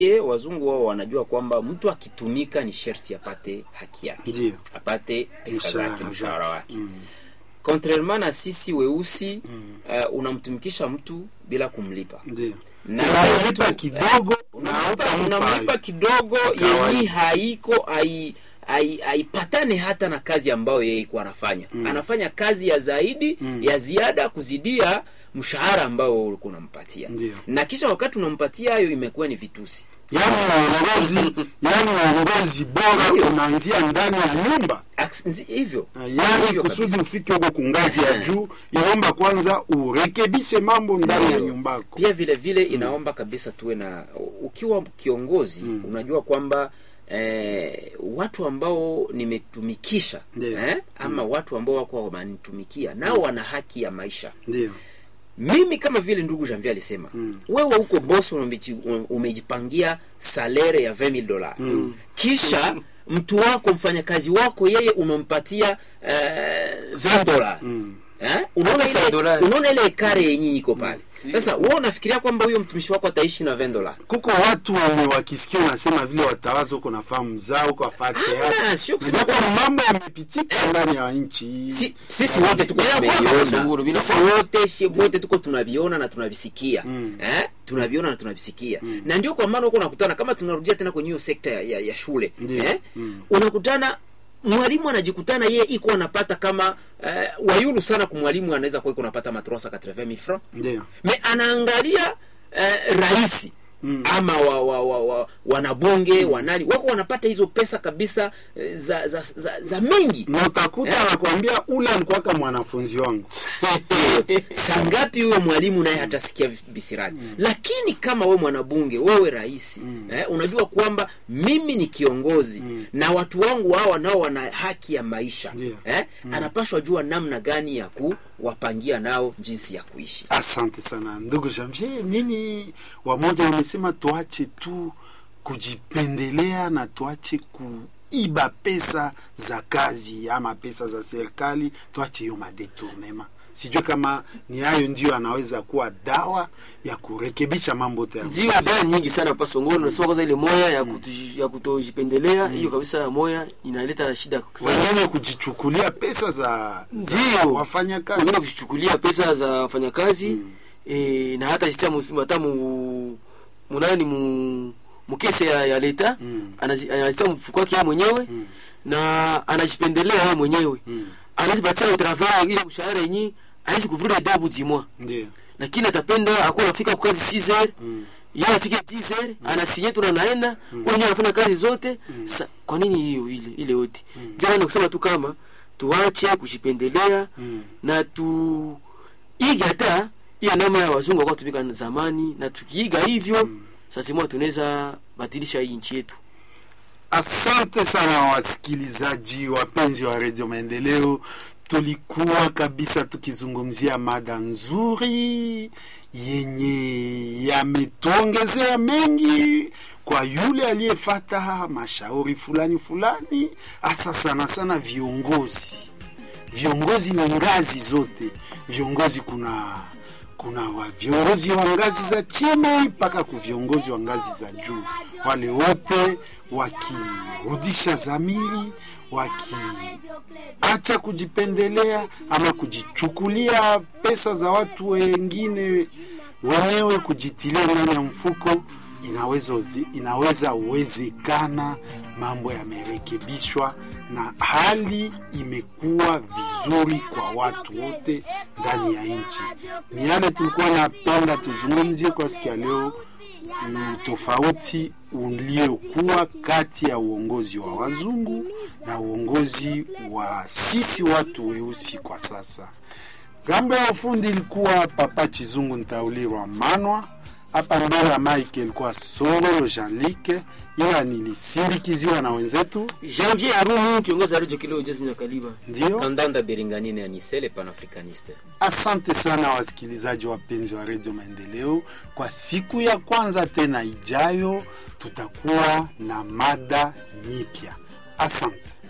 Ye, wazungu wao wanajua kwamba mtu akitumika ni sherti apate haki yake Ndio. apate pesa Mshahara zake mshahara zake. wake Mm. contrairement na sisi weusi uh, unamtumikisha mtu bila kumlipa Ndio. na Unamlipa kidogo na unamlipa, hautampa unamlipa kidogo Kawaida. yenye haiko hai- hai- haipatane hata na kazi ambayo yeye ikuwa anafanya anafanya kazi ya zaidi ya ziada kuzidia mshahara ambao ulikuwa unampatia Ndio. na kisha wakati unampatia hayo imekuwa ni vitusi Yaani uongozi, yaani uongozi bora Ndio. unaanzia ndani ya nyumba. Aks- nzi- hivyo Yaani Hivyo kusudi kabisa. ufike huko kungazi ya juu, inaomba kwanza urekebishe mambo ndani ya Ndio. nyumbako. pia vile vile inaomba kabisa tuwe na ukiwa kiongozi unajua kwamba eh, watu ambao nimetumikisha Ndio. eh, ama watu ambao wako wananitumikia nao wana haki ya maisha Ndio. mimi kama vile ndugu Janvier alisema Mm. wewe huko boss umeji- umejipangia salere ya 20000 dola kisha mtu wako mfanyakazi wako yeye umempatia eh, 20 dola Mm. Eh? unaona Pesa ile dolari. unaona ile ekare yenye iko pale sasa wewe unafikiria kwamba huyo mtumishi wako ataishi na 20 dola kuko watu wenye wakisikia unasema vile watawaza uko na fahamu zao uko afate Ah, sio kusema yako kwamba- mambo yamepitika ndani ya nchi si, sisi wote tuko Bila kuwa tumeviona kasunguru, bila sisi kuwa- wote si wote tuko tunaviona na tunavisikia Mm. eh? tunaviona na tunavisikia na ndio kwa maana huko unakutana kama tunarudia tena kwenye hiyo sekta ya, ya, ya shule Ndio. eh? Mm. unakutana mwalimu anajikutana yeye iko anapata kama uh, wayulu sana kumwalimu anaweza kuwa iko anapata matrosa 80000 francs ndio me anaangalia uh, rahisi Mm. ama wa, wa, wa, wa, wanabunge wanani wako wanapata hizo pesa kabisa eh, za za, za, za mingi na utakuta Eh. anakwambia ule alikuwaka mwanafunzi wangu saa ngapi huyo mwalimu naye hatasikia bisirani lakini kama we mwanabunge wewe rais eh, unajua kwamba mimi ni kiongozi na watu wangu hawa nao wana haki ya maisha Ndio. eh, anapashwa jua namna gani ya kuwapangia nao jinsi ya kuishi asante sana ndugu Jamvier nini wamoja wamesema tuache tu kujipendelea na tuache kuiba pesa za kazi ama pesa za serikali tuache hiyo madetournema sijui kama ni hayo ndio anaweza kuwa dawa ya kurekebisha mambo tena ndio dawa nyingi sana pa songoro nasema kwanza ile moya ya kutu- ya kutojipendelea hiyo kabisa moya inaleta shida sana wengine kujichukulia pesa za, za Ndio. wafanyakazi wengine kuchukulia pesa za wafanyakazi eh, na hata sistema hata mu munani mu mukese ya, ya leta Mm. anazi- anazita mfuko wake yeye mwenyewe na anajipendelea yeye mwenyewe Mm. anazipatia utravaa ile mshahara yenye aishi kuvura dabu dimwa ndio lakini atapenda akuwa anafika kwa kazi 6 heures Mm. yeye afike 10 heures anasinye tu na naenda mm. ule anafanya kazi zote sa, kwa nini hiyo ile ile yote ndio maana kusema tu kama tuache kujipendelea Mm. na tu iga hata hiyo namna ya wazungu walikuwa tumika zamani na tukiiga hivyo sasa mwa tunaweza badilisha hii nchi yetu Asante sana wasikilizaji wapenzi wa redio Maendeleo, tulikuwa kabisa tukizungumzia mada nzuri yenye yametuongezea mengi kwa yule aliyefata mashauri fulani fulani, hasa sana sana viongozi. Viongozi ni ngazi zote, viongozi kuna kuna wa viongozi wa ngazi za chini mpaka ku viongozi wa ngazi za juu, wale wote wakirudisha dhamiri, wakiacha kujipendelea ama kujichukulia pesa za watu wengine wenyewe, kujitilia ndani ya mfuko, inaweza inaweza uwezekana mambo yamerekebishwa na hali imekuwa vizuri kwa watu wote ndani ya nchi. Ni yale tulikuwa napenda tuzungumzie kwa siku ya leo, mm, tofauti uliokuwa kati ya uongozi wa wazungu na uongozi wa sisi watu weusi kwa sasa. Gambo ya ufundi ilikuwa Papa Chizungu Ntaulirwa Manwa hapa mbele ya Mike ilikuwa Solo Jean-Luc, ila nilisindikiziwa na wenzetu Janvier Arumu kiongozi wa Radio Kileo Jezi Nyakaliba ndio. kandanda beringanine anisele panafricaniste Asante sana wasikilizaji wapenzi wa redio Maendeleo. Kwa siku ya kwanza tena ijayo, tutakuwa na mada nyipya. Asante.